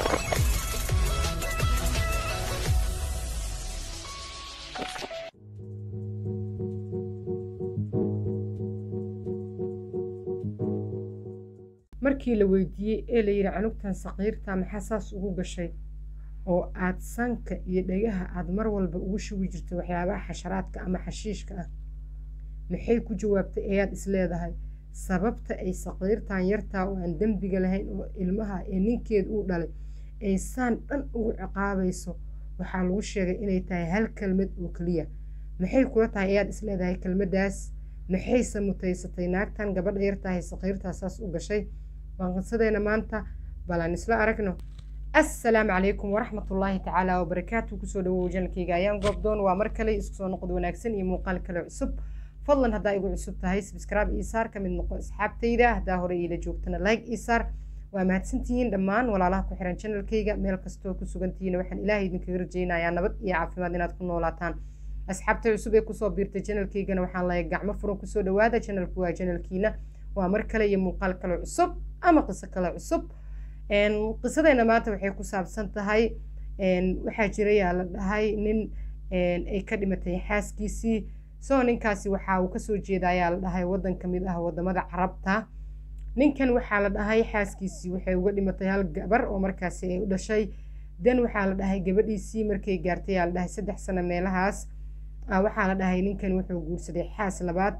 markii la weydiiyey ee la yidhi canugtan saqiirta maxaa saas ugu gashay oo aad sanka iyo dhegaha aad mar walba ugu shugi jirtay waxyaabaha xasharaadka ama xashiishka ah maxay ku jawaabtay ayaad isleedahay sababta ay saqiirtan yartaa oo aan dembiga lahayn oo ilmaha ee ninkeed uu dhalay ay saan dhan ugu ciqaabayso waxaa lagu sheegay inay tahay hal kelmad oo keliya maxay kula tahay ayaad isleedahay kelmaddaas maxayse mutaysatay naagtan gabadha yartahay saqiirtaa saas u gashay waan qisadeena maanta balan isla aragno assalaamu calaykum waraxmatullaahi tacaala wabarakaatu kusoo dhawow janalkayga ayaan goobdoon waa mar kale isku soo noqod wanaagsan iyo muuqaal kale cusub fadlan haddaa igu cusub tahay subscribe ii saar ka mid noqo asxaabtayda haddaa hore iila joogtana like ii saar waa mahadsantihiin dhammaan walaalaha ku xiran janalkayga meel kastoo ku sugantihiin waxaan ilaahay idinkaga rajaynayaa nabad iyo caafimaad inaad ku noolaataan asxaabta cusub ee kusoo biirtay janalkaygana waxaan lahay gacmo furan kusoo dhawaada janalku waa janalkiina waa mar kale iyo muuqaal kale cusub ama qiso kale cusub qisadeena maanta waxay ku saabsan tahay waxaa jirayaa la dhahay nin ay ka dhimatay xaaskiisii soo ninkaasi waxa uu kasoo jeedayaa la dhahay waddan ka mid ah wadamada carabta ninkan waxaa la dhahay xaaskiisii waxay uga dhimatay hal gabar oo markaasi ay u dhashay dan waxaa la dhahay gabadhiisii markay gaartay aa la dhahay saddex sano meelahaas waxaa la dhahay ninkan wuxuu guursaday xaas labaad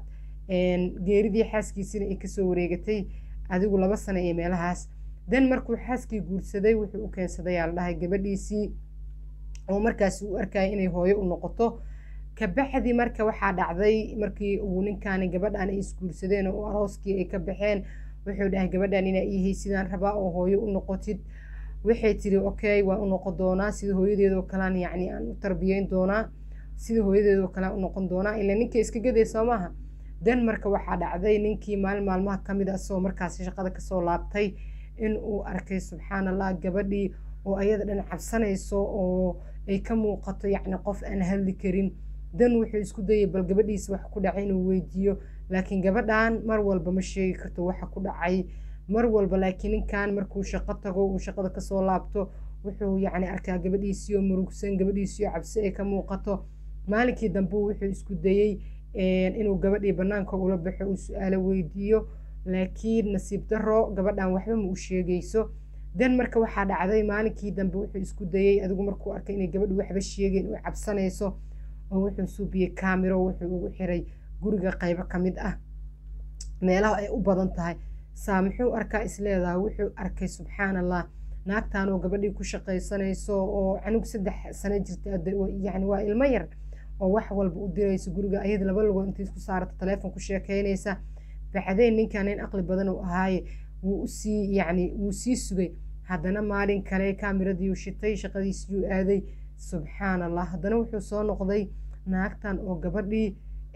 geeridii xaaskiisiina ay kasoo wareegatay adigu laba sano iyo meelahaas dan markuu xaaskii guursaday wuxuu u keensaday aa la dhahay gabadhiisii oo markaasi uu arkaya inay hooyo u noqoto kabacdi marka waxaa dhacday markii uu ninkaani gabadhan ay isguursadeen oo arooskii ay ka baxeen wuxuu dhahay gabadhan inaa iihay sidaan rabaa oo hooyo u noqotid waxay tiri okay waan u noqon doonaa sida hooyadeedoo kalean yacni aan u tarbiyeyn doonaa sida hooyadeedoo kale aan u noqon doonaa ilaa ninka iska gaday soo maaha dan marka waxaa dhacday ninkii maalin maalmaha ka mid a isagoo markaasi shaqada kasoo laabtay in uu arkay subxaan allah gabadhii oo ayada dhan cabsanayso oo ay ka muuqato yacni qof aan hadli karin dan wuxuu isku dayay bal gabadhiisa wax ku dhacay inuu weydiiyo laakiin gabadhan mar walba ma sheegi karto waxa ku dhacay mar walba laakiin ninkan markuu shaqo tago uu shaqada kasoo laabto wuxuu yacni arkaa gabadhiisii oo murugsan gabadhiisii oo cabsi ay ka muuqato maalinkii dambe wuxuu isku dayey inuu gabadhii banaanka ula baxo uu su-aalo weydiiyo laakiin nasiib daro gabadhan waxba ma u sheegayso dan marka waxaa dhacday maalinkii dambe wuxuu isku dayey adigu markuu arkay inay gabadhu waxba sheegeen oo cabsanayso oo wuxuu suubiyey kaamiro wuxuu ugu xiray guriga qaybo ka mid ah meelaha ay u badan tahay saa muxuu arkaa isleedaha wuxuu arkay subxaan allah naagtan oo gabadhii ku shaqaysanayso oo canug saddex sano jirta yani waa ilmo yar oo wax walba u dirayso guriga ayada laba lugood intay isku saarata taleefon ku sheekeynaysa bacdeen ninkan nin aqli badan uu ahaaye wuu usii yacni wuu sii sugay haddana maalin kale kaamiradii shitay shaqadiisiyuu aaday subxaan allah haddana wuxuu soo noqday naagtan oo gabadhii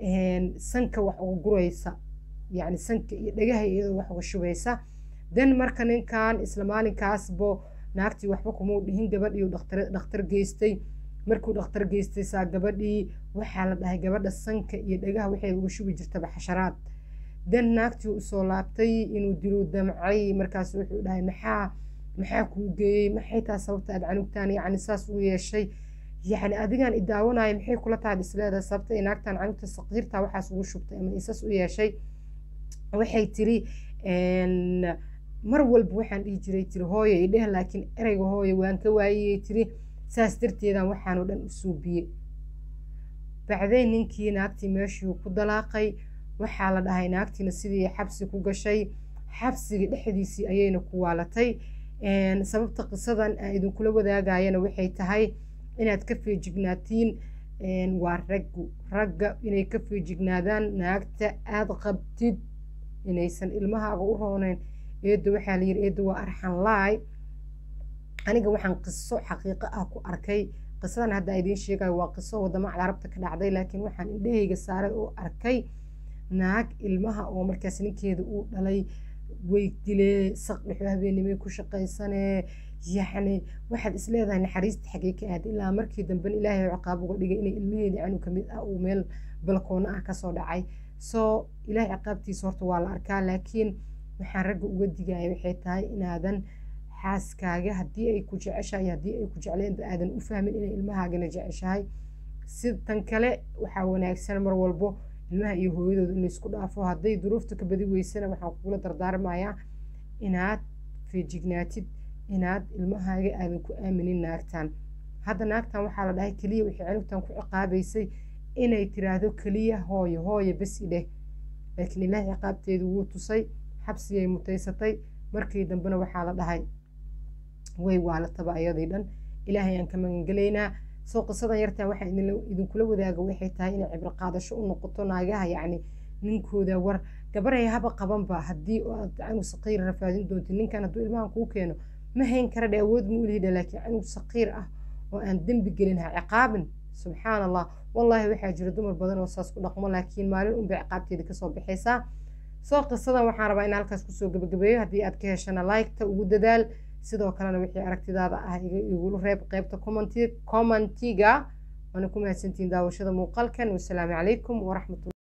sanka wax uga guraysa yacni sanka iyo dhagaha iyadoo wax uga shubaysa dan marka ninkan isla maalinkaasbo naagtii waxba kumau dhihin gabadhii dhakhtar geystay markuu dhakhtar geystay saa gabadhii waxaa la dhahay gabadha sanka iyo dhagaha waxay uga shubi jirtaba xasharaad dan naagtii usoo laabtay inuu diluu damcay markaas wuxuu dhahay maxaa maxaa kuu geeyey maxay taa sababta aad canugtaan yacni saas u yeeshay yacni adigaan i daawanaya maxay kula tahay isleedahay sababta ay naagtaan canugta saqiirta waxaas ugu shubtay ama isas u yeeshay waxay tiri mar walba waxaan dhihi jiray tiri hooyo i dheh laakiin ereyga hooyo waan ka waayeyay tiri saas darteedaan waxaanoo dhan u suubiyey bacdeen ninkii naagtii meeshuu ku dalaaqay waxaa la dhahay naagtiina sidii xabsi ku gashay xabsiga dhexdiisii ayayna ku waalatay sababta qisadan aan idinkula wadaagayana waxay tahay inaad ka feejignaatiin waa raggu ragga inay ka feejignaadaan naagta aada qabtid inaysan ilmahaaga u rooneyn eedda waxaa layidhi eedda waa arxan laay aniga waxaan qiso xaqiiqo ah ku arkay qisadan hadda idiin sheegayo waa qiso wadamo carabta ka dhacday laakiin waxaan indhahayga saaray oo arkay naag ilmaha oo markaas ninkeeda uu dhalay way dilee saqdhexo habeenimay ku shaqaysanee yacni waxaad isleedahay naxariista xagee ka aad ilaa markii dambena ilaahay ciqaab uga dhigay inay ilmaheedii canug ka mid ah uu meel balkoona ah kasoo dhacay soo ilaahay ciqaabtiisa horta waa la arkaa laakiin waxaan ragga uga digaya waxay tahay inaadan xaaskaaga haddii ay ku jeceshahay haddii ay ku jecleen aadan u fahmin inay ilmahaagana jeceshahay si tan kale waxaa wanaagsan mar walbo ilmaha iyo hooyadooda in laysku dhaafo hadday duruufta ka badi weysana waxaan kugula dardaarmayaa inaad feejignaatid inaad ilmahaaga aadan ku aaminin naagtan hadda naagtan waxaa la dhahay keliya waxay canugtan ku ciqaabaysay inay tiraahdo keliya hooyo hooyo bes idheh laakiin ilaahay ciqaabteedu wuu tusay xabsigay mutaysatay markii dambena waxaa la dhahay way waalataba ayadii dhan ilaahay aan ka magangelaynaa soo qisadan yartaa waxaa idinkula wadaaga waxay tahay inay cibro qaadasho u noqoto naagaha yacni ninkooda war gabaray haba qabanba haddii aad canug saqiir rafaadin doonti ninkan hadduu ilmahan kuu keeno ma hayn kara dhe awood ma ulihidha laakiin canug saqiir ah oo aan dembi gelin ha ciqaabin subxaan allah wallaahi waxaa jira dumar badan oo saas ku dhaqmo laakiin maalin unbay ciqaabteeda kasoo baxaysaa soo qisadan waxaan rabaa in halkaas kusoo gabagabeeyo haddii aad ka heshana like-ta ugu dadaal sidoo kalena wixii aragtidaada ah igula reeb qeybta commentiga waana ku mahadsantihiin daawashada muuqaalkan wasalaamu calaykum waraxmatulla